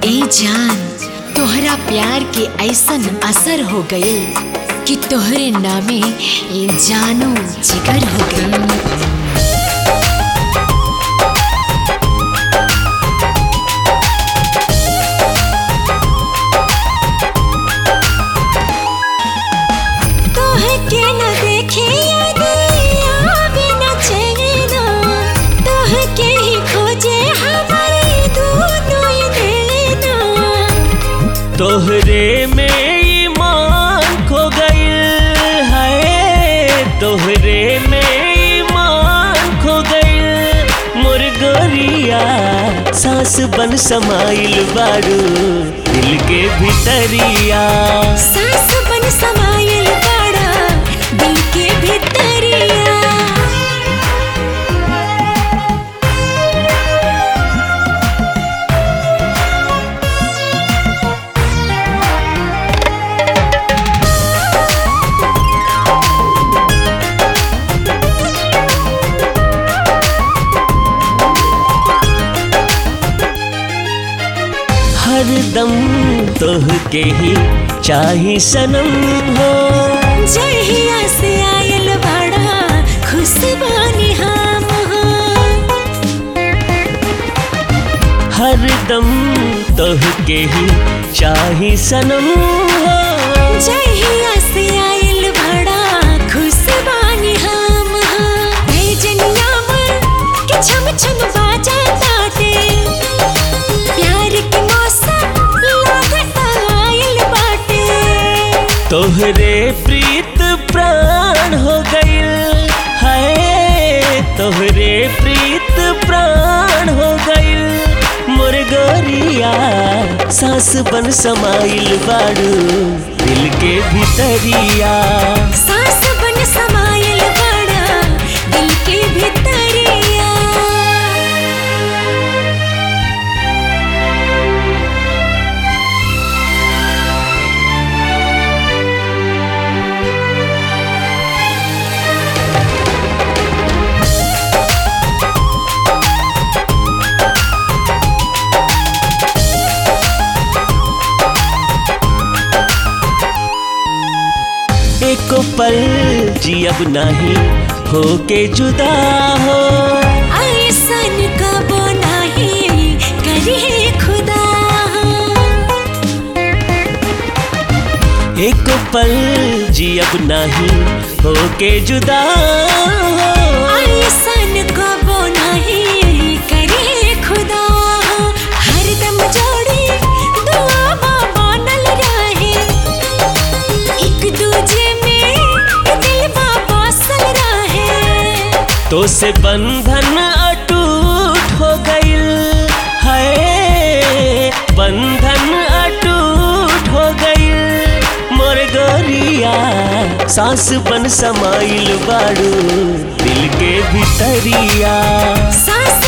ए जान तोहरा प्यार के ऐसन असर हो गए कि तोहरे नामे ये जानो जिगर हो गई तोहके न देखे याद आवे न चैना तोहके ही खोजे हमारे दोनों ही देना तोहरे में ईमान खो गई है तोहरे में ईमान खो गई मुर्गोरिया सांस बन समाइल बारू दिल के भीतरिया सास बन समायल बड़ा दिल के भीतरिया हरदम तोहके ही चाही सनम हो जहिया से आयल बड़ा खुश बानी हम हो हरदम तोहके ही चाही सनम हो जहिया से आयल बड़ा खुश बानी हम हो भेजनिया मन के छम छम बाजा ताटे प्यार के मौसम लागत आयल बाटे तोहरे प्रीत प्राण हो गइल है तोहरे प्रीत प्राण हो गइल मुर्गोरिया सांस बन समाइल बारू दिल के भीतरिया सास बन समायल बड़ा दिल के भीतरिया एको पल जियब नहीं होके जुदा हो ऐसन कबो नहीं करे खुदा एको पल जियब नहीं होके जुदा हो ऐसन कबो नहीं करे खुदा हरदम जोड़ी दुआ बनल रहे एक दूजे में दिल बसल रहे तो से बंधन अटूट हो गइल है बंधन अटूट हो गइल मोर गोरिया सांस बन समाइल बारू दिल के भीतरिया सास